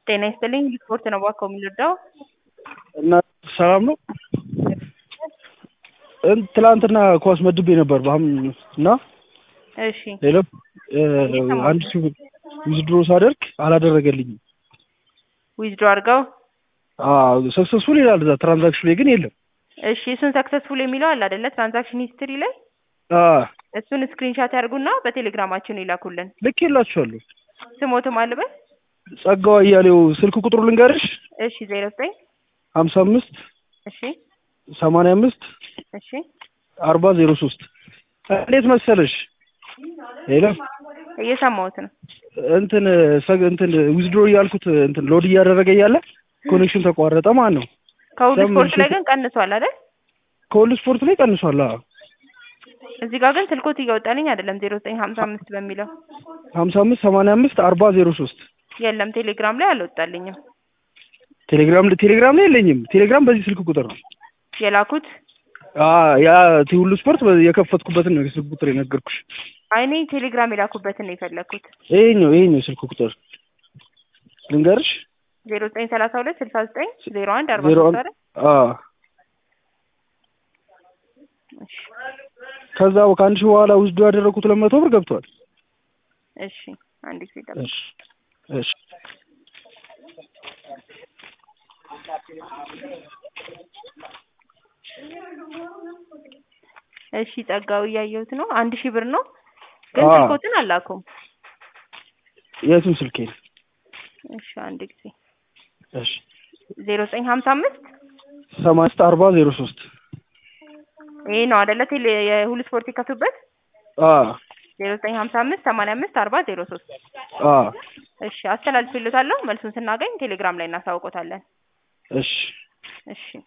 ጤና ይስጥልኝ ስፖርት ነው እባክዎ የምንወደው እና ሰላም ነው እን- ትላንትና ኳስ መድቤ ነበር በአም እና እሺ ሄሎ አንድ ሺህ ብር ዊዝድሮ ሳደርግ አላደረገልኝም። ዊዝድሮ አድርገው ሰክሰስፉል ይላል እዛ ትራንዛክሽን ላይ ግን የለም። እሺ እሱን ሰክሰስፉል የሚለው አለ አይደለ ትራንዛክሽን ሂስትሪ ላይ አዎ፣ እሱን ስክሪንሻት ያድርጉና በቴሌግራማችን ይላኩልን ልክ የላችኋለሁ። ስሞትም አልበል ጸጋው አያሌው ስልክ ቁጥሩ ልንገርሽ እሺ ዜሮ ዘጠኝ ሀምሳ አምስት እሺ ሰማንያ አምስት እሺ አርባ ዜሮ ሶስት እንዴት መሰለሽ ሄሎ እየሰማሁት ነው እንትን ሰግ- እንትን ዊዝድሮ እያልኩት እንትን ሎድ እያደረገ እያለ ኮኔክሽን ተቋረጠ ማለት ነው። ከሁሉ ለምን ስፖርት ላይ ሽት- ግን ቀንሷል አይደል ከሁሉ ስፖርት ላይ ቀንሷል። አዎ እዚህ ጋር ግን ስልኮት እያወጣልኝ አይደለም ዜሮ ዘጠኝ ሀምሳ አምስት በሚለው ሀምሳ አምስት ሰማንያ አምስት አርባ ዜሮ ሶስት የለም ቴሌግራም ላይ አልወጣልኝም ቴሌግራም ቴሌግራም ላይ የለኝም። ቴሌግራም በዚህ ስልክ ቁጥር ነው። የላኩት አዎ ያ ሁሉ ስፖርት በ- የከፈትኩበትን ነው የስልክ ቁጥር የነገርኩሽ። አይኔ ቴሌግራም የላኩበትን ነው የፈለግኩት ይሄኛው ይሄኛው ስልክ ቁጥር ልንገርሽ ዜሮ ዘጠኝ ሰላሳ ሁለት ስልሳ ዘጠኝ ዜሮ አንድ አርባ ዜሮ ሶስት አንድ አይደል አዎ እሺ ከዛ ከአንድ ሺህ በኋላ ውስዶ ያደረኩት ሁለት መቶ ብር ገብቷል። እሺ አንድ ጊዜ ጠብቅ እሺ እሺ እሺ ጸጋው እያየሁት ነው አንድ ሺህ ብር ነው ግን አዎ። ስልኮትን አላኩም የቱን ስልኬ ነው? እሺ አንድ ጊዜ እሺ ዜሮ ዘጠኝ ሀምሳ አምስት ሰማንያ አምስት አርባ ዜሮ ሶስት ይሄ ነው አይደለ ቴሌ የሁሉ ስፖርት የከቱበት አዎ ዜሮ ዘጠኝ ሀምሳ አምስት ሰማንያ አምስት አርባ ዜሮ ሶስት አዎ እሺ አስተላልፍልዎታለሁ መልሱን ስናገኝ ቴሌግራም ላይ እናሳውቆታለን እሺ እሺ